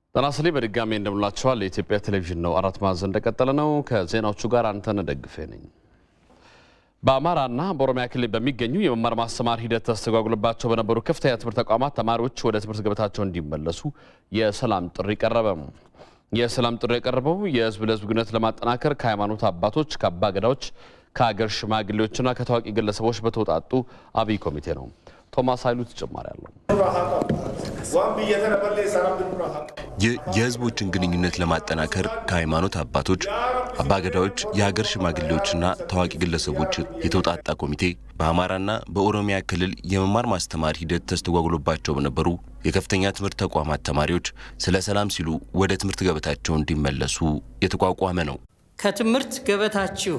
ጤና ይስጥልኝ በድጋሚ እንደምላችኋል። የኢትዮጵያ ቴሌቪዥን ነው። አራት ማዕዘን እንደቀጠለ ነው። ከዜናዎቹ ጋር አንተነህ ደግፌ ነኝ። በአማራና በኦሮሚያ ክልል በሚገኙ የመማር ማስተማር ሂደት ተስተጓጉሎባቸው በነበሩ ከፍተኛ ትምህርት ተቋማት ተማሪዎች ወደ ትምህርት ገበታቸው እንዲመለሱ የሰላም ጥሪ ቀረበ። የሰላም ጥሪ የቀረበው የህዝብ ለህዝብ ግንኙነት ለማጠናከር ከሃይማኖት አባቶች፣ ከአባ ገዳዎች፣ ከሀገር ሽማግሌዎችና ከታዋቂ ግለሰቦች በተውጣጡ አብይ ኮሚቴ ነው። ቶማስ ኃይሉ ተጨማሪ አለው። ይህ የህዝቦችን ግንኙነት ለማጠናከር ከሃይማኖት አባቶች፣ አባገዳዎች፣ የሀገር ሽማግሌዎችና ታዋቂ ግለሰቦች የተውጣጣ ኮሚቴ በአማራና በኦሮሚያ ክልል የመማር ማስተማር ሂደት ተስተጓጉሎባቸው በነበሩ የከፍተኛ ትምህርት ተቋማት ተማሪዎች ስለ ሰላም ሲሉ ወደ ትምህርት ገበታቸው እንዲመለሱ የተቋቋመ ነው። ከትምህርት ገበታችሁ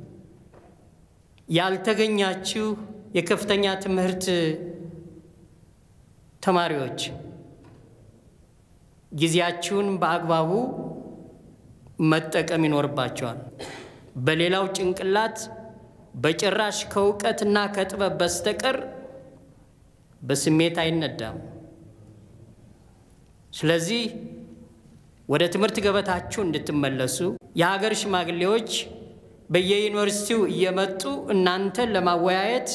ያልተገኛችሁ የከፍተኛ ትምህርት ተማሪዎች ጊዜያችሁን በአግባቡ መጠቀም ይኖርባቸዋል። በሌላው ጭንቅላት በጭራሽ ከእውቀትና ከጥበብ በስተቀር በስሜት አይነዳም። ስለዚህ ወደ ትምህርት ገበታችሁ እንድትመለሱ የሀገር ሽማግሌዎች በየዩኒቨርሲቲው እየመጡ እናንተን ለማወያየት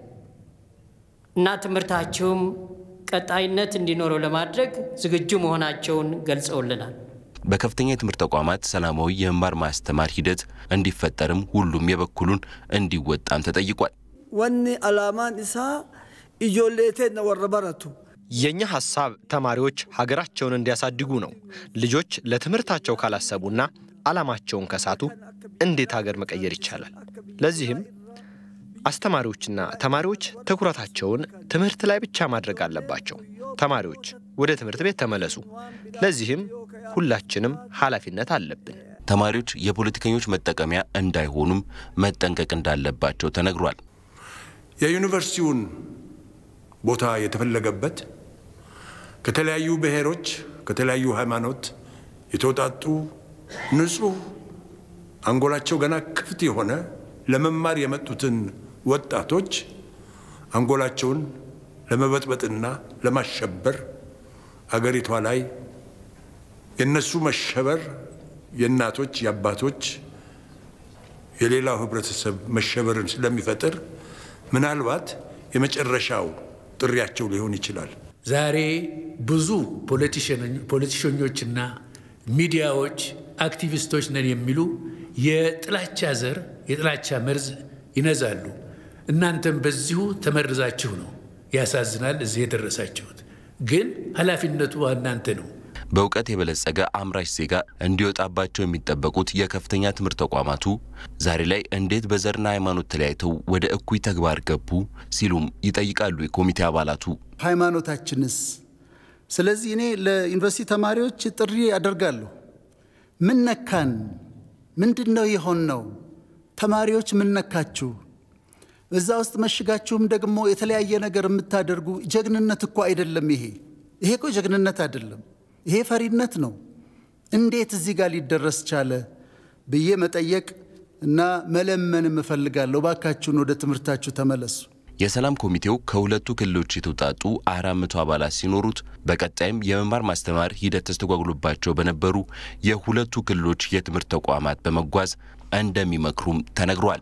እና ትምህርታችሁም ቀጣይነት እንዲኖረው ለማድረግ ዝግጁ መሆናቸውን ገልጸውልናል። በከፍተኛ የትምህርት ተቋማት ሰላማዊ የመማር ማስተማር ሂደት እንዲፈጠርም ሁሉም የበኩሉን እንዲወጣም ተጠይቋል። ወኒ አላማን ኢሳ ኢጆሌቴን ወረ በረቱ የእኛ ሐሳብ ተማሪዎች ሀገራቸውን እንዲያሳድጉ ነው። ልጆች ለትምህርታቸው ካላሰቡና ዓላማቸውን ከሳቱ እንዴት ሀገር መቀየር ይቻላል? ለዚህም አስተማሪዎችና ተማሪዎች ትኩረታቸውን ትምህርት ላይ ብቻ ማድረግ አለባቸው። ተማሪዎች ወደ ትምህርት ቤት ተመለሱ። ለዚህም ሁላችንም ኃላፊነት አለብን። ተማሪዎች የፖለቲከኞች መጠቀሚያ እንዳይሆኑም መጠንቀቅ እንዳለባቸው ተነግሯል። የዩኒቨርሲቲውን ቦታ የተፈለገበት ከተለያዩ ብሔሮች፣ ከተለያዩ ሃይማኖት የተውጣጡ ንጹህ አንጎላቸው ገና ክፍት የሆነ ለመማር የመጡትን ወጣቶች አንጎላቸውን ለመበጥበጥና ለማሸበር አገሪቷ ላይ የነሱ መሸበር የእናቶች የአባቶች የሌላው ህብረተሰብ መሸበርን ስለሚፈጥር ምናልባት የመጨረሻው ጥሪያቸው ሊሆን ይችላል። ዛሬ ብዙ ፖለቲሸኞችና ሚዲያዎች አክቲቪስቶች ነን የሚሉ የጥላቻ ዘር የጥላቻ መርዝ ይነዛሉ። እናንተም በዚሁ ተመርዛችሁ ነው። ያሳዝናል እዚህ የደረሳችሁት። ግን ኃላፊነቱ እናንተ ነው። በእውቀት የበለጸገ አምራች ዜጋ እንዲወጣባቸው የሚጠበቁት የከፍተኛ ትምህርት ተቋማቱ ዛሬ ላይ እንዴት በዘርና ሃይማኖት ተለያይተው ወደ እኩይ ተግባር ገቡ ሲሉም ይጠይቃሉ የኮሚቴ አባላቱ። ሃይማኖታችንስ? ስለዚህ እኔ ለዩኒቨርሲቲ ተማሪዎች ጥሪ አደርጋለሁ። ምን ነካን? ምንድን ነው የሆን ነው? ተማሪዎች ምን ነካችሁ? እዛ ውስጥ መሽጋችሁም ደግሞ የተለያየ ነገር የምታደርጉ ጀግንነት እኮ አይደለም። ይሄ ይሄ እኮ ጀግንነት አይደለም። ይሄ ፈሪነት ነው። እንዴት እዚህ ጋር ሊደረስ ቻለ ብዬ መጠየቅ እና መለመንም እፈልጋለሁ። ባካችሁን ወደ ትምህርታችሁ ተመለሱ። የሰላም ኮሚቴው ከሁለቱ ክልሎች የተውጣጡ አራት መቶ አባላት ሲኖሩት በቀጣይም የመማር ማስተማር ሂደት ተስተጓጉሎባቸው በነበሩ የሁለቱ ክልሎች የትምህርት ተቋማት በመጓዝ እንደሚመክሩም ተነግሯል።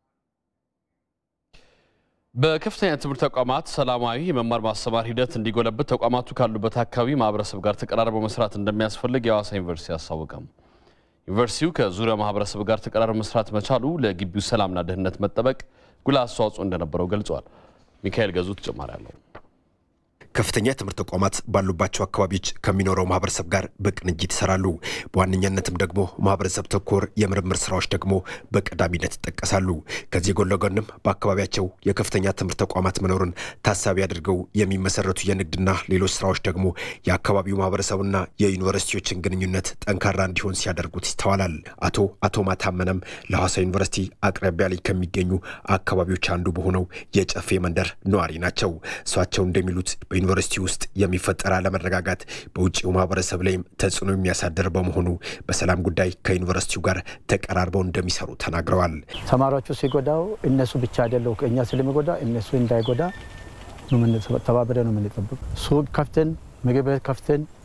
በከፍተኛ ትምህርት ተቋማት ሰላማዊ የመማር ማስተማር ሂደት እንዲጎለብት ተቋማቱ ካሉበት አካባቢ ማህበረሰብ ጋር ተቀራርበው መስራት እንደሚያስፈልግ የሐዋሳ ዩኒቨርሲቲ አስታወቀም። ዩኒቨርሲቲው ከዙሪያ ማህበረሰብ ጋር ተቀራርበው መስራት መቻሉ ለግቢው ሰላምና ደህንነት መጠበቅ ጉልህ አስተዋጽኦ እንደነበረው ገልጿል። ሚካኤል ገዙ ተጨማሪ አለው። ከፍተኛ የትምህርት ተቋማት ባሉባቸው አካባቢዎች ከሚኖረው ማህበረሰብ ጋር በቅንጅት ይሰራሉ። በዋነኛነትም ደግሞ ማህበረሰብ ተኮር የምርምር ስራዎች ደግሞ በቀዳሚነት ይጠቀሳሉ። ከዚህ ጎን ለጎንም በአካባቢያቸው የከፍተኛ ትምህርት ተቋማት መኖርን ታሳቢ አድርገው የሚመሰረቱ የንግድና ሌሎች ስራዎች ደግሞ የአካባቢው ማህበረሰብና የዩኒቨርሲቲዎችን ግንኙነት ጠንካራ እንዲሆን ሲያደርጉት ይስተዋላል። አቶ አቶ ማታመነም ለሐዋሳ ዩኒቨርሲቲ አቅራቢያ ላይ ከሚገኙ አካባቢዎች አንዱ በሆነው የጨፌ መንደር ነዋሪ ናቸው። እሷቸው እንደሚሉት በዩኒቨርሲቲ ውስጥ የሚፈጠር አለመረጋጋት በውጭው ማህበረሰብ ላይም ተጽዕኖ የሚያሳድር በመሆኑ በሰላም ጉዳይ ከዩኒቨርሲቲው ጋር ተቀራርበው እንደሚሰሩ ተናግረዋል። ተማሪዎቹ ሲጎዳው እነሱ ብቻ አይደለው እኛ ስለሚጎዳ እነሱ እንዳይጎዳ ተባብረ ነው የምንጠብቅ። ሱቅ ከፍተን ምግብ ቤት ከፍተን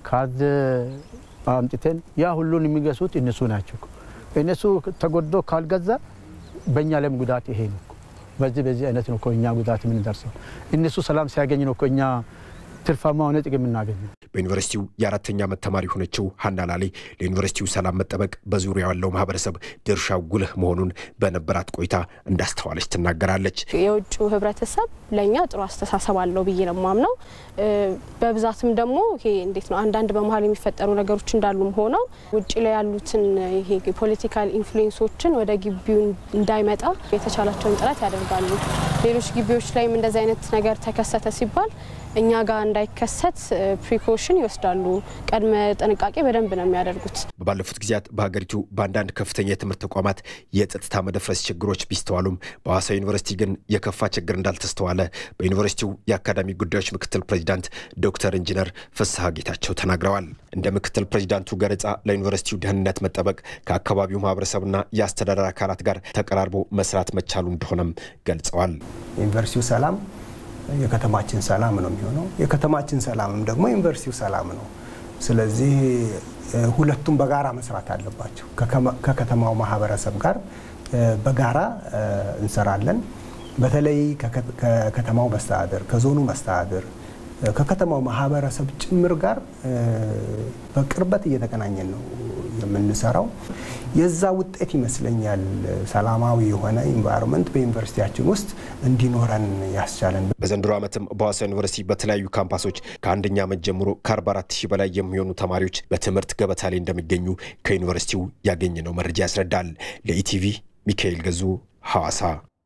ካርድ አምጥተን ያ ሁሉን የሚገሱት እነሱ ናቸው። እነሱ ተጎድቶ ካልገዛ በእኛ ላይም ጉዳት ይሄ ነው። በዚህ በዚህ አይነት ነው እኛ ጉዳት የምንደርሰው። እነሱ ሰላም ሲያገኝ ነው እኛ ትርፋማ ሆነ ጥቅም የምናገኘው። በዩኒቨርሲቲው የአራተኛ ዓመት ተማሪ የሆነችው ሀና ላሌ ለዩኒቨርሲቲው ሰላም መጠበቅ በዙሪያ ያለው ማህበረሰብ ድርሻው ጉልህ መሆኑን በነበራት ቆይታ እንዳስተዋለች ትናገራለች። የውጭው ህብረተሰብ ለእኛ ጥሩ አስተሳሰብ አለው ብዬ ነው የማምነው። በብዛትም ደግሞ ይሄ እንዴት ነው አንዳንድ በመሀል የሚፈጠሩ ነገሮች እንዳሉም ሆነው ውጭ ላይ ያሉትን ይሄ ፖለቲካል ኢንፍሉዌንሶችን ወደ ግቢው እንዳይመጣ የተቻላቸውን ጥረት ያደርጋሉ። ሌሎች ግቢዎች ላይም እንደዚህ አይነት ነገር ተከሰተ ሲባል እኛ ጋር እንዳይከሰት ፕሪኮሽን ይወስዳሉ። ቅድመ ጥንቃቄ በደንብ ነው የሚያደርጉት። ባለፉት ጊዜያት በሀገሪቱ በአንዳንድ ከፍተኛ የትምህርት ተቋማት የጸጥታ መደፍረስ ችግሮች ቢስተዋሉም በሐዋሳ ዩኒቨርሲቲ ግን የከፋ ችግር እንዳልተስተዋለ በዩኒቨርሲቲው የአካዳሚ ጉዳዮች ምክትል ፕሬዚዳንት ዶክተር ኢንጂነር ፍስሐ ጌታቸው ተናግረዋል። እንደ ምክትል ፕሬዚዳንቱ ገለጻ ለዩኒቨርሲቲው ደህንነት መጠበቅ ከአካባቢው ማህበረሰብና የአስተዳደር አካላት ጋር ተቀራርቦ መስራት መቻሉ እንደሆነም ገልጸዋል። ዩኒቨርሲቲው ሰላም የከተማችን ሰላም ነው የሚሆነው። የከተማችን ሰላምም ደግሞ ዩኒቨርሲቲው ሰላም ነው። ስለዚህ ሁለቱም በጋራ መስራት አለባቸው። ከከተማው ማህበረሰብ ጋር በጋራ እንሰራለን። በተለይ ከከተማው መስተዳድር፣ ከዞኑ መስተዳድር፣ ከከተማው ማህበረሰብ ጭምር ጋር በቅርበት እየተገናኘን ነው የምንሰራው። የዛ ውጤት ይመስለኛል ሰላማዊ የሆነ ኢንቫይሮንመንት በዩኒቨርሲቲያችን ውስጥ እንዲኖረን ያስቻለን። በዘንድሮ ዓመትም በሐዋሳ ዩኒቨርሲቲ በተለያዩ ካምፓሶች ከአንደኛ ዓመት ጀምሮ ከ44 ሺህ በላይ የሚሆኑ ተማሪዎች በትምህርት ገበታ ላይ እንደሚገኙ ከዩኒቨርሲቲው ያገኘነው መረጃ ያስረዳል። ለኢቲቪ ሚካኤል ገዙ ሐዋሳ።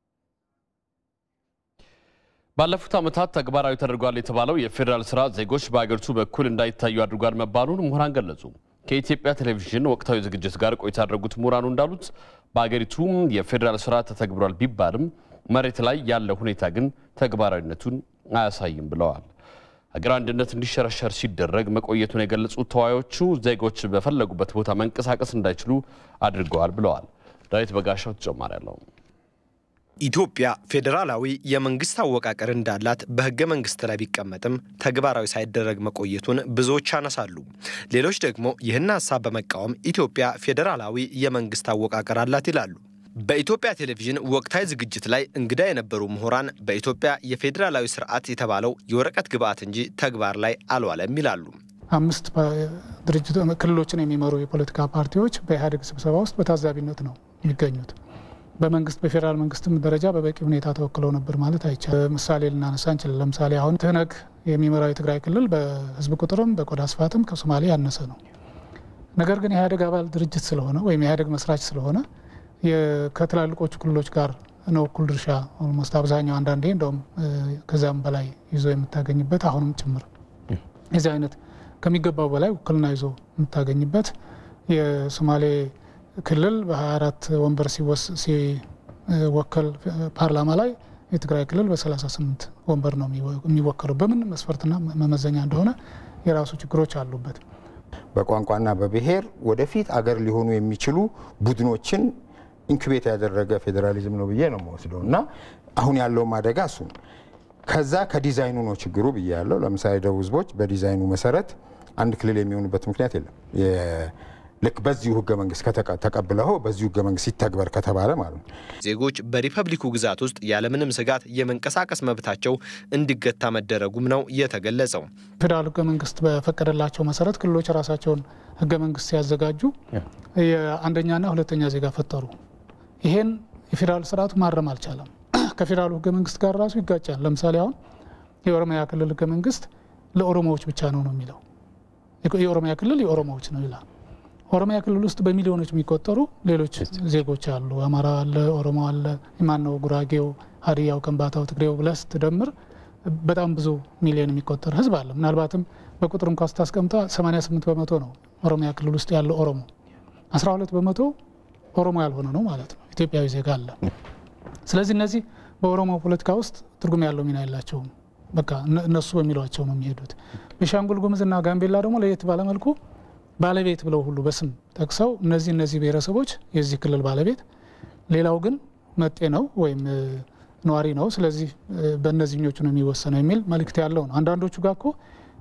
ባለፉት ዓመታት ተግባራዊ ተደርጓል የተባለው የፌዴራል ስራ ዜጎች በአገሪቱ በኩል እንዳይታዩ አድርጓል መባሉን ምሁራን ገለጹ። ከኢትዮጵያ ቴሌቪዥን ወቅታዊ ዝግጅት ጋር ቆይታ ያደረጉት ምሁራኑ እንዳሉት በአገሪቱ የፌዴራል ስራ ተተግብሯል ቢባልም መሬት ላይ ያለው ሁኔታ ግን ተግባራዊነቱን አያሳይም ብለዋል። ሀገር አንድነት እንዲሸረሸር ሲደረግ መቆየቱን የገለጹት ተወያዮቹ ዜጎች በፈለጉበት ቦታ መንቀሳቀስ እንዳይችሉ አድርገዋል ብለዋል። ዳዊት በጋሻው ተጨማሪ አለው። ኢትዮጵያ ፌዴራላዊ የመንግስት አወቃቀር እንዳላት በህገ መንግስት ላይ ቢቀመጥም ተግባራዊ ሳይደረግ መቆየቱን ብዙዎች ያነሳሉ። ሌሎች ደግሞ ይህን ሀሳብ በመቃወም ኢትዮጵያ ፌዴራላዊ የመንግስት አወቃቀር አላት ይላሉ። በኢትዮጵያ ቴሌቪዥን ወቅታዊ ዝግጅት ላይ እንግዳ የነበሩ ምሁራን በኢትዮጵያ የፌዴራላዊ ስርዓት የተባለው የወረቀት ግብዓት እንጂ ተግባር ላይ አልዋለም ይላሉ። አምስት ድርጅቶ ክልሎችን የሚመሩ የፖለቲካ ፓርቲዎች በኢህአዴግ ስብሰባ ውስጥ በታዛቢነት ነው የሚገኙት። በመንግስት በፌዴራል መንግስትም ደረጃ በበቂ ሁኔታ ተወክለው ነበር ማለት አይቻልም። ምሳሌ ልናነሳ እንችላለን። ለምሳሌ አሁን ትህነግ የሚመራው የትግራይ ክልል በህዝብ ቁጥርም በቆዳ ስፋትም ከሶማሌ ያነሰ ነው። ነገር ግን የኢህአዴግ አባል ድርጅት ስለሆነ ወይም የኢህአዴግ መስራች ስለሆነ ከትላልቆቹ ክልሎች ጋር ነው እኩል ድርሻ ኦልሞስት አብዛኛው አንዳንዴ እንደውም ከዚያም በላይ ይዞ የምታገኝበት አሁንም ጭምር የዚህ አይነት ከሚገባው በላይ ውክልና ይዞ የምታገኝበት የሶማሌ ክልል በ24 ወንበር ሲወከል ፓርላማ ላይ የትግራይ ክልል በ38 ወንበር ነው የሚወከለው። በምን መስፈርትና መመዘኛ እንደሆነ የራሱ ችግሮች አሉበት። በቋንቋና በብሔር ወደፊት አገር ሊሆኑ የሚችሉ ቡድኖችን ኢንኩቤት ያደረገ ፌዴራሊዝም ነው ብዬ ነው የምወስደው እና አሁን ያለውም አደጋ እሱ ነው። ከዛ ከዲዛይኑ ነው ችግሩ ብዬ ያለው። ለምሳሌ ደቡብ ህዝቦች በዲዛይኑ መሰረት አንድ ክልል የሚሆኑበት ምክንያት የለም። ልክ በዚሁ ህገ መንግስት ተቀብለው በዚሁ ህገ መንግስት ይተግበር ከተባለ ማለት ነው። ዜጎች በሪፐብሊኩ ግዛት ውስጥ ያለምንም ስጋት የመንቀሳቀስ መብታቸው እንዲገታ መደረጉም ነው የተገለጸው። ፌዴራል ህገ መንግስት በፈቀደላቸው መሰረት ክልሎች ራሳቸውን ህገ መንግስት ሲያዘጋጁ የአንደኛና ሁለተኛ ዜጋ ፈጠሩ። ይሄን የፌዴራል ስርዓቱ ማረም አልቻለም። ከፌዴራሉ ህገ መንግስት ጋር ራሱ ይጋጫል። ለምሳሌ አሁን የኦሮሚያ ክልል ህገ መንግስት ለኦሮሞዎች ብቻ ነው ነው የሚለው የኦሮሚያ ክልል የኦሮሞዎች ነው ይላል። ኦሮሚያ ክልል ውስጥ በሚሊዮኖች የሚቆጠሩ ሌሎች ዜጎች አሉ። አማራ አለ፣ ኦሮሞ አለ፣ ማነው ጉራጌው፣ ሀዲያው፣ ከምባታው፣ ትግሬው ብለህ ስትደምር በጣም ብዙ ሚሊዮን የሚቆጠር ህዝብ አለ። ምናልባትም በቁጥር እንኳ ስታስቀምጠው 88 በመቶ ነው ኦሮሚያ ክልል ውስጥ ያለው ኦሮሞ፣ 12 በመቶ ኦሮሞ ያልሆነ ነው ማለት ነው። ኢትዮጵያዊ ዜጋ አለ። ስለዚህ እነዚህ በኦሮሞ ፖለቲካ ውስጥ ትርጉም ያለው ሚና የላቸውም። በቃ እነሱ በሚሏቸው ነው የሚሄዱት። ቤኒሻንጉል ጉሙዝና ጋምቤላ ደግሞ ለየት ባለመልኩ ባለቤት ብለው ሁሉ በስም ጠቅሰው እነዚህ እነዚህ ብሔረሰቦች የዚህ ክልል ባለቤት፣ ሌላው ግን መጤ ነው ወይም ነዋሪ ነው፣ ስለዚህ በእነዚህኞቹ ነው የሚወሰነው የሚል መልእክት ያለው ነው። አንዳንዶቹ ጋር እኮ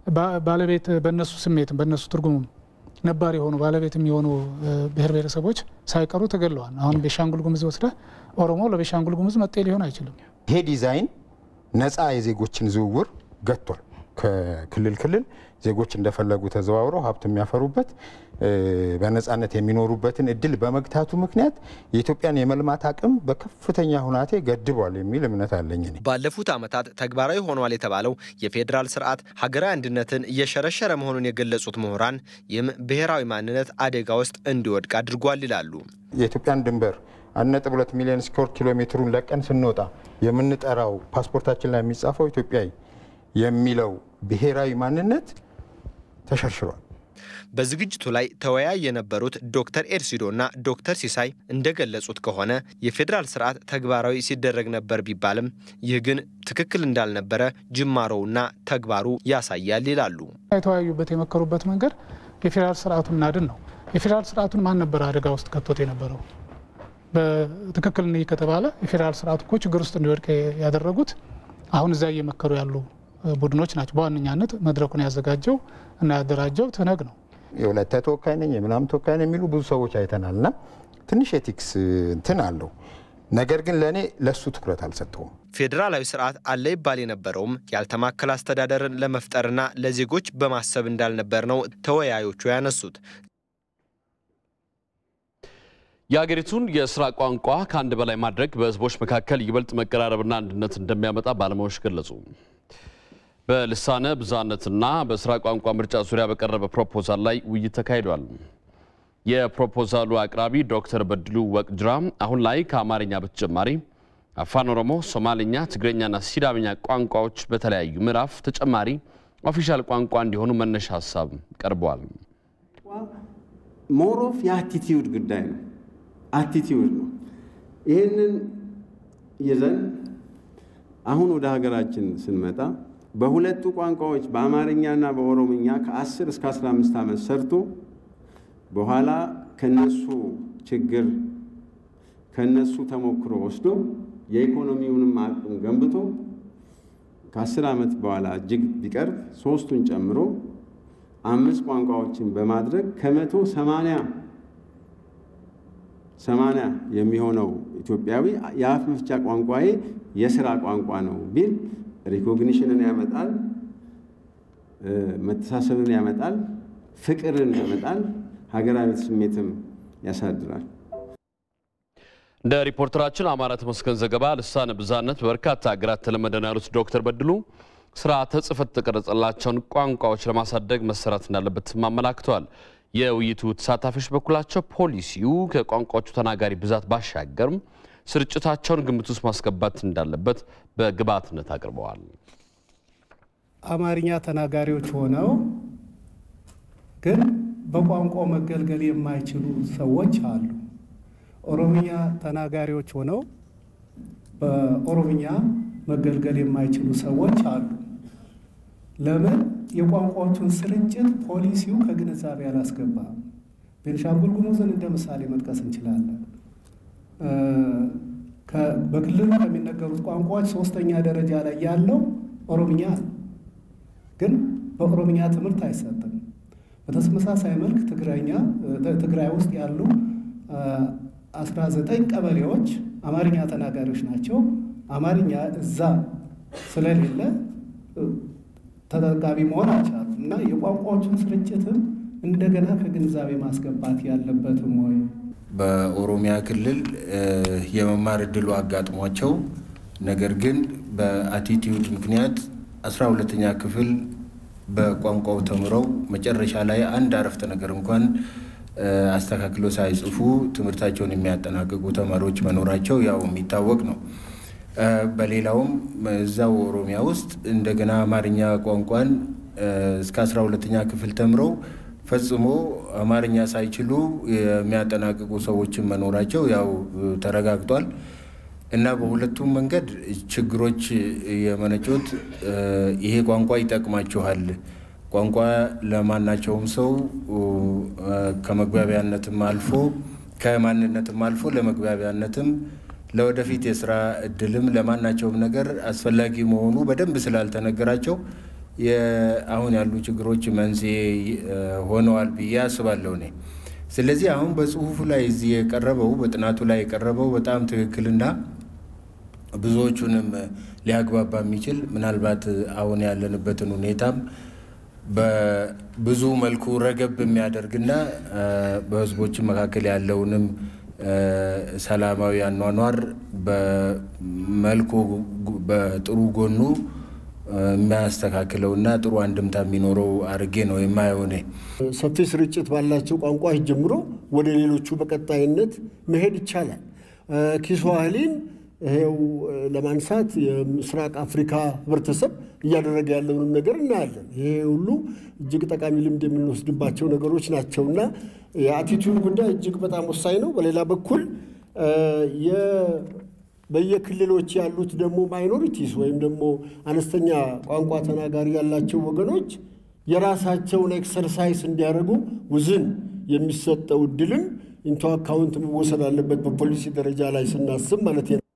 ባለቤት በእነሱ ስሜትም በእነሱ ትርጉሙም ነባር የሆኑ ባለቤት የሚሆኑ ብሔር ብሔረሰቦች ሳይቀሩ ተገለዋል። አሁን ቤሻንጉል ጉሙዝ ወስደህ ኦሮሞ ለቤሻንጉል ጉሙዝ መጤ ሊሆን አይችልም። ይሄ ዲዛይን ነፃ የዜጎችን ዝውውር ገጥቷል። ከክልል ክልል ዜጎች እንደፈለጉ ተዘዋውረው ሀብት የሚያፈሩበት በነፃነት የሚኖሩበትን እድል በመግታቱ ምክንያት የኢትዮጵያን የመልማት አቅም በከፍተኛ ሁናቴ ገድቧል የሚል እምነት አለኝ። እኔ ባለፉት ዓመታት ተግባራዊ ሆኗል የተባለው የፌዴራል ስርዓት ሀገራዊ አንድነትን እየሸረሸረ መሆኑን የገለጹት ምሁራን ይህም ብሔራዊ ማንነት አደጋ ውስጥ እንዲወድቅ አድርጓል ይላሉ። የኢትዮጵያን ድንበር አንድ ነጥብ ሁለት ሚሊዮን ስኩዌር ኪሎ ሜትሩን ለቀን ስንወጣ የምንጠራው ፓስፖርታችን ላይ የሚጻፈው ኢትዮጵያዊ የሚለው ብሔራዊ ማንነት ተሸርሽሯል። በዝግጅቱ ላይ ተወያይ የነበሩት ዶክተር ኤርሲዶና ዶክተር ሲሳይ እንደገለጹት ከሆነ የፌዴራል ስርዓት ተግባራዊ ሲደረግ ነበር ቢባልም ይህ ግን ትክክል እንዳልነበረ ጅማሮውና ተግባሩ ያሳያል ይላሉ። የተወያዩበት የመከሩበት መንገድ የፌዴራል ስርዓቱን እናድን ነው። የፌዴራል ስርዓቱን ማን ነበረ አደጋ ውስጥ ከቶት የነበረው? በትክክል እንይ ከተባለ የፌዴራል ስርዓቱ እኮ ችግር ውስጥ እንዲወድቅ ያደረጉት አሁን እዚያ እየመከሩ ያሉ ቡድኖች ናቸው። በዋነኛነት መድረኩን ያዘጋጀው እና ያደራጀው ትነግ ነው። የወላይታ ተወካይ ነኝ የምናምን ተወካይ ነኝ የሚሉ ብዙ ሰዎች አይተናል እና ትንሽ ኤቲክስ እንትን አለው። ነገር ግን ለእኔ ለእሱ ትኩረት አልሰጠውም። ፌዴራላዊ ስርዓት አለ ይባል የነበረውም ያልተማከለ አስተዳደርን ለመፍጠርና ለዜጎች በማሰብ እንዳልነበር ነው ተወያዮቹ ያነሱት። የሀገሪቱን የስራ ቋንቋ ከአንድ በላይ ማድረግ በህዝቦች መካከል ይበልጥ መቀራረብና አንድነት እንደሚያመጣ ባለሙያዎች ገለጹ። በልሳነ ብዝሃነትና በስራ ቋንቋ ምርጫ ዙሪያ በቀረበ ፕሮፖዛል ላይ ውይይት ተካሂዷል። የፕሮፖዛሉ አቅራቢ ዶክተር በድሉ ወቅጅራ አሁን ላይ ከአማርኛ በተጨማሪ አፋን ኦሮሞ፣ ሶማሌኛ፣ ትግረኛና ሲዳምኛ ቋንቋዎች በተለያዩ ምዕራፍ ተጨማሪ ኦፊሻል ቋንቋ እንዲሆኑ መነሻ ሀሳብ ቀርበዋል። ሞሮፍ የአቲቲዩድ ጉዳይ ነው። አቲቲዩድ ነው። ይህንን ይዘን አሁን ወደ ሀገራችን ስንመጣ በሁለቱ ቋንቋዎች በአማርኛና በኦሮምኛ ከ10 እስከ 15 ዓመት ሰርቶ በኋላ ከነሱ ችግር ከነሱ ተሞክሮ ወስዶ የኢኮኖሚውንም አቅም ገንብቶ ከ10 ዓመት በኋላ እጅግ ቢቀርብ ሶስቱን ጨምሮ አምስት ቋንቋዎችን በማድረግ ከመቶ ሰማንያ ሰማንያ የሚሆነው ኢትዮጵያዊ የአፍ መፍቻ ቋንቋዬ የስራ ቋንቋ ነው ቢል ሪኮግኒሽንን ያመጣል፣ መተሳሰብን ያመጣል፣ ፍቅርን ያመጣል፣ ሀገራዊ ስሜትም ያሳድራል። እንደ ሪፖርተራችን አማራ ተመስገን ዘገባ ልሳነ ብዝሃነት በበርካታ ሀገራት ተለመደ ነው ያሉት ዶክተር በድሉ ስርዓተ ጽሕፈት የተቀረጸላቸውን ቋንቋዎች ለማሳደግ መሰራት እንዳለበትም አመላክተዋል። የውይይቱ ተሳታፊዎች በኩላቸው ፖሊሲው ከቋንቋዎቹ ተናጋሪ ብዛት ባሻገርም ስርጭታቸውን ግምት ውስጥ ማስገባት እንዳለበት በግብዓትነት አቅርበዋል። አማርኛ ተናጋሪዎች ሆነው ግን በቋንቋው መገልገል የማይችሉ ሰዎች አሉ። ኦሮምኛ ተናጋሪዎች ሆነው በኦሮምኛ መገልገል የማይችሉ ሰዎች አሉ። ለምን? የቋንቋዎቹን ስርጭት ፖሊሲው ከግንዛቤ አላስገባም። ቤንሻንጉል ጉሙዝን እንደ ምሳሌ መጥቀስ እንችላለን። በክልሉ ከሚነገሩት ቋንቋዎች ሶስተኛ ደረጃ ላይ ያለው ኦሮምኛ ነው። ግን በኦሮምኛ ትምህርት አይሰጥም። በተመሳሳይ መልክ ትግረኛ ትግራይ ውስጥ ያሉ 19 ቀበሌዎች አማርኛ ተናጋሪዎች ናቸው። አማርኛ እዛ ስለሌለ ተጠቃሚ መሆን አልቻሉም እና የቋንቋዎቹን ስርጭትም እንደገና ከግንዛቤ ማስገባት ያለበትም ወይ በኦሮሚያ ክልል የመማር እድሉ አጋጥሟቸው ነገር ግን በአቲቲዩድ ምክንያት አስራ ሁለተኛ ክፍል በቋንቋው ተምረው መጨረሻ ላይ አንድ አረፍተ ነገር እንኳን አስተካክሎ ሳይጽፉ ትምህርታቸውን የሚያጠናቅቁ ተማሪዎች መኖራቸው ያው የሚታወቅ ነው። በሌላውም እዛው ኦሮሚያ ውስጥ እንደገና አማርኛ ቋንቋን እስከ አስራ ሁለተኛ ክፍል ተምረው ፈጽሞ አማርኛ ሳይችሉ የሚያጠናቅቁ ሰዎችን መኖራቸው ያው ተረጋግጧል እና በሁለቱም መንገድ ችግሮች የመነጩት ይሄ ቋንቋ ይጠቅማችኋል፣ ቋንቋ ለማናቸውም ሰው ከመግባቢያነትም አልፎ ከማንነትም አልፎ ለመግባቢያነትም ለወደፊት የስራ እድልም ለማናቸውም ነገር አስፈላጊ መሆኑ በደንብ ስላልተነገራቸው አሁን ያሉ ችግሮች መንስኤ ሆነዋል ብዬ አስባለሁ እኔ። ስለዚህ አሁን በጽሁፉ ላይ እዚህ የቀረበው በጥናቱ ላይ የቀረበው በጣም ትክክልና ብዙዎቹንም ሊያግባባ የሚችል ምናልባት አሁን ያለንበትን ሁኔታም በብዙ መልኩ ረገብ የሚያደርግና በህዝቦች መካከል ያለውንም ሰላማዊ አኗኗር በመልኩ በጥሩ ጎኑ የሚያስተካክለውና ጥሩ አንድምታ የሚኖረው አድርጌ ነው የማየው እኔ። ሰፊ ስርጭት ባላቸው ቋንቋዎች ጀምሮ ወደ ሌሎቹ በቀጣይነት መሄድ ይቻላል። ኪስዋህሊን ይሄው ለማንሳት የምስራቅ አፍሪካ ህብረተሰብ እያደረገ ያለውንም ነገር እናያለን። ይሄ ሁሉ እጅግ ጠቃሚ ልምድ የምንወስድባቸው ነገሮች ናቸው እና የአቲቱድ ጉዳይ እጅግ በጣም ወሳኝ ነው። በሌላ በኩል በየክልሎች ያሉት ደግሞ ማይኖሪቲስ ወይም ደግሞ አነስተኛ ቋንቋ ተናጋሪ ያላቸው ወገኖች የራሳቸውን ኤክሰርሳይስ እንዲያደርጉ ውዝን የሚሰጠው እድልም ኢንቶ አካውንት መወሰድ አለበት በፖሊሲ ደረጃ ላይ ስናስብ ማለት ነው።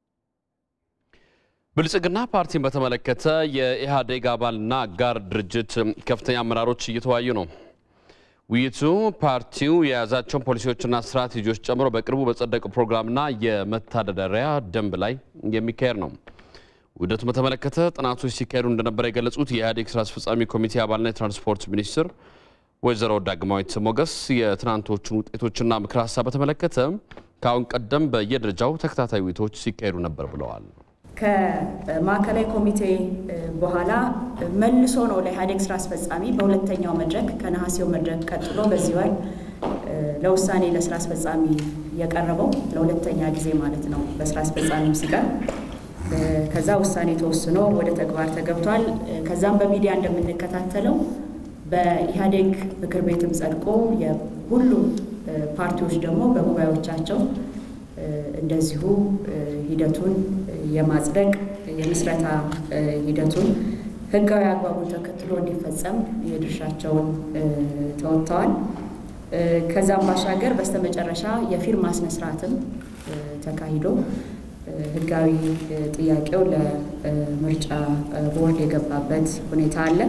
ብልጽግና ፓርቲን በተመለከተ የኢህአዴግ አባልና አጋር ድርጅት ከፍተኛ አመራሮች እየተወያዩ ነው። ውይይቱ ፓርቲው የያዛቸውን ፖሊሲዎችና ስትራቴጂዎች ጨምሮ በቅርቡ በጸደቀው ፕሮግራምና የመተዳደሪያ ደንብ ላይ የሚካሄድ ነው። ውህደቱን በተመለከተ ጥናቶች ሲካሄዱ እንደነበረ የገለጹት የኢህአዴግ ስራ አስፈጻሚ ኮሚቴ አባልና የትራንስፖርት ሚኒስትር ወይዘሮ ዳግማዊት ሞገስ የትናንቶቹን ውጤቶችና ምክር ሀሳብ በተመለከተ ከአሁን ቀደም በየደረጃው ተከታታይ ውይይቶች ሲካሄዱ ነበር ብለዋል። ከማዕከላዊ ኮሚቴ በኋላ መልሶ ነው ለኢህአዴግ ስራ አስፈጻሚ በሁለተኛው መድረክ ከነሐሴው መድረክ ቀጥሎ በዚህ ወር ለውሳኔ ለስራ አስፈጻሚ የቀረበው ለሁለተኛ ጊዜ ማለት ነው። በስራ አስፈጻሚም ሲቀርብ ከዛ ውሳኔ ተወስኖ ወደ ተግባር ተገብቷል። ከዛም በሚዲያ እንደምንከታተለው በኢህአዴግ ምክር ቤትም ጸድቆ የሁሉም ፓርቲዎች ደግሞ በጉባኤዎቻቸው እንደዚሁ ሂደቱን የማጽደቅ የምስረታ ሂደቱን ህጋዊ አግባቡን ተከትሎ እንዲፈጸም የድርሻቸውን ተወጥተዋል። ከዛም ባሻገር በስተመጨረሻ የፊርማ ስነስርዓትም ተካሂዶ ህጋዊ ጥያቄው ለምርጫ ቦርድ የገባበት ሁኔታ አለ።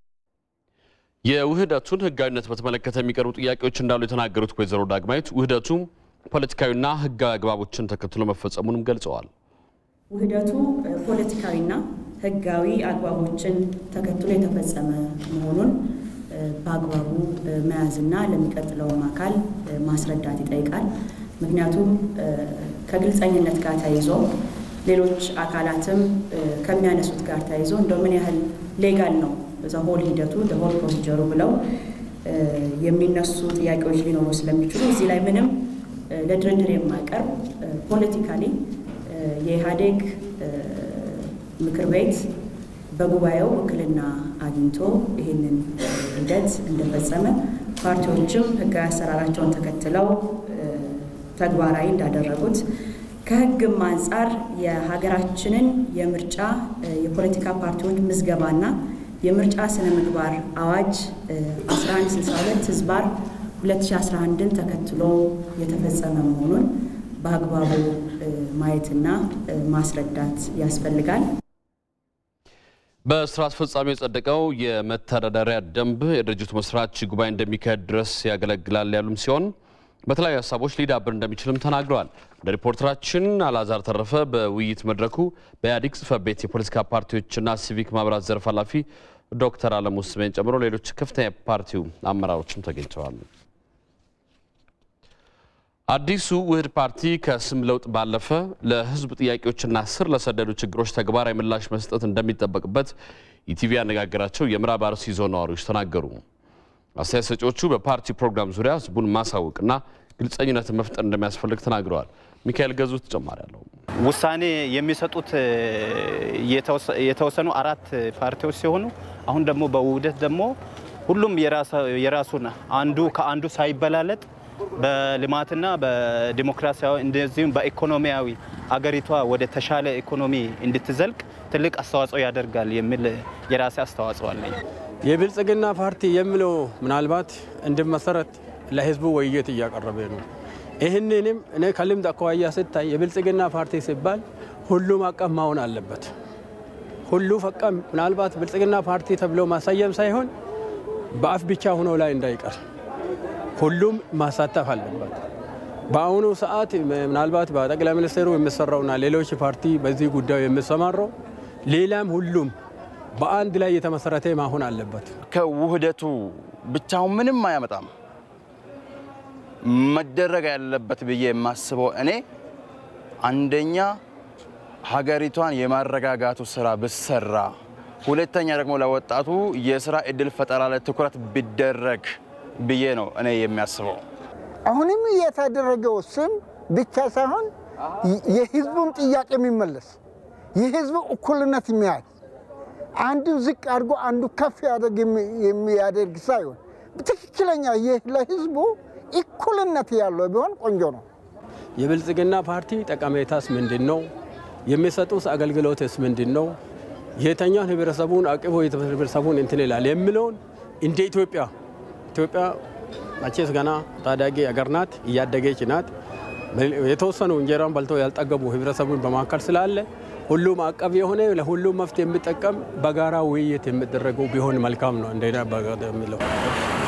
የውህደቱን ህጋዊነት በተመለከተ የሚቀርቡ ጥያቄዎች እንዳሉ የተናገሩት ወይዘሮ ዳግማዊት ውህደቱ ፖለቲካዊና ህጋዊ አግባቦችን ተከትሎ መፈጸሙንም ገልጸዋል። ውህደቱ ፖለቲካዊና ህጋዊ አግባቦችን ተከትሎ የተፈጸመ መሆኑን በአግባቡ መያዝና ለሚቀጥለውም አካል ማስረዳት ይጠይቃል። ምክንያቱም ከግልጸኝነት ጋር ተያይዞ ሌሎች አካላትም ከሚያነሱት ጋር ተያይዞ እንደው ምን ያህል ሌጋል ነው ዘሆል ሂደቱ ሆል ፕሮሲጀሩ ብለው የሚነሱ ጥያቄዎች ሊኖሩ ስለሚችሉ እዚህ ላይ ምንም ለድርድር የማይቀርብ ፖለቲካሊ የኢህአዴግ ምክር ቤት በጉባኤው ውክልና አግኝቶ ይህንን ሂደት እንደፈጸመ ፓርቲዎችም ህጋዊ አሰራራቸውን ተከትለው ተግባራዊ እንዳደረጉት ከህግም አንጻር የሀገራችንን የምርጫ የፖለቲካ ፓርቲዎች ምዝገባና የምርጫ ስነ ምግባር አዋጅ 1162 ህዝባር 2011ን ተከትሎ የተፈጸመ መሆኑን በአግባቡ ማየትና ማስረዳት ያስፈልጋል። በስራ አስፈጻሚ የጸደቀው የመተዳደሪያ ደንብ የድርጅቱ መስራች ጉባኤ እንደሚካሄድ ድረስ ያገለግላል ያሉም ሲሆን በተለያዩ ሀሳቦች ሊዳብር እንደሚችልም ተናግረዋል። እንደ ሪፖርተራችን አላዛር ተረፈ በውይይት መድረኩ በኢህአዴግ ጽህፈት ቤት የፖለቲካ ፓርቲዎችና ሲቪክ ማህበራት ዘርፍ ኃላፊ ዶክተር አለሙ ስሜን ጨምሮ ሌሎች ከፍተኛ የፓርቲው አመራሮችም ተገኝተዋል። አዲሱ ውህድ ፓርቲ ከስም ለውጥ ባለፈ ለህዝብ ጥያቄዎችና ስር ለሰደዱ ችግሮች ተግባራዊ ምላሽ መስጠት እንደሚጠበቅበት ኢቲቪ ያነጋገራቸው የምዕራብ አርሲ ዞን ነዋሪዎች ተናገሩ። አስተያየት ሰጪዎቹ በፓርቲ ፕሮግራም ዙሪያ ህዝቡን ማሳወቅና ግልጸኝነትን መፍጠር እንደሚያስፈልግ ተናግረዋል። ሚካኤል ገዙ ተጨማሪ አለው። ውሳኔ የሚሰጡት የተወሰኑ አራት ፓርቲዎች ሲሆኑ አሁን ደግሞ በውህደት ደግሞ ሁሉም የራሱን አንዱ ከአንዱ ሳይበላለጥ በልማትና በዲሞክራሲያዊ እንደዚሁም በኢኮኖሚያዊ አገሪቷ ወደ ተሻለ ኢኮኖሚ እንድትዘልቅ ትልቅ አስተዋጽኦ ያደርጋል የሚል የራሴ አስተዋጽኦ አለኝ። የብልጽግና ፓርቲ የሚለው ምናልባት እንዲመሰረት ለህዝቡ ውይይት እያቀረበ ነው። ይህንንም እኔ ከልምድ አኳያ ስታይ የብልጽግና ፓርቲ ሲባል ሁሉም አቀፍ መሆን አለበት። ሁሉ ፈቃ ምናልባት ብልጽግና ፓርቲ ተብሎ ማሰየም ሳይሆን በአፍ ብቻ ሆኖ ላይ እንዳይቀር ሁሉም ማሳተፍ አለበት። በአሁኑ ሰዓት ምናልባት በጠቅላይ ሚኒስትሩ የሚሰራውና ሌሎች ፓርቲ በዚህ ጉዳዩ የሚሰማራው ሌላም ሁሉም በአንድ ላይ የተመሰረተ ማሆን አለበት። ከውህደቱ ብቻውን ምንም አያመጣም። መደረግ ያለበት ብዬ የማስበው እኔ አንደኛ ሀገሪቷን የማረጋጋቱ ስራ ብሰራ፣ ሁለተኛ ደግሞ ለወጣቱ የስራ እድል ፈጠራ ላይ ትኩረት ቢደረግ ብዬ ነው እኔ የሚያስበው። አሁንም የተደረገው ስም ብቻ ሳይሆን የህዝቡን ጥያቄ የሚመለስ የህዝቡ እኩልነት የሚያይ አንዱ ዝቅ አድርጎ አንዱ ከፍ ያደርግ የሚያደርግ ሳይሆን ትክክለኛ ለህዝቡ እኩልነት ያለው ቢሆን ቆንጆ ነው። የብልጽግና ፓርቲ ጠቀሜታስ ምንድን ነው? የሚሰጡት አገልግሎትስ ምንድን ነው? የተኛውን ህብረተሰቡን አቅፎ ህብረተሰቡን እንትን ይላል የሚለውን እንደ ኢትዮጵያ ኢትዮጵያ መቼስ ገና ታዳጊ አገር ናት፣ እያደገች ናት። የተወሰኑ እንጀራን በልተው ያልጠገቡ ህብረተሰቡን በመካከል ስላለ ሁሉም አቀፍ የሆነ ለሁሉም መፍትሄ የሚጠቀም በጋራ ውይይት የሚደረገው ቢሆን መልካም ነው። እንደ የሚለው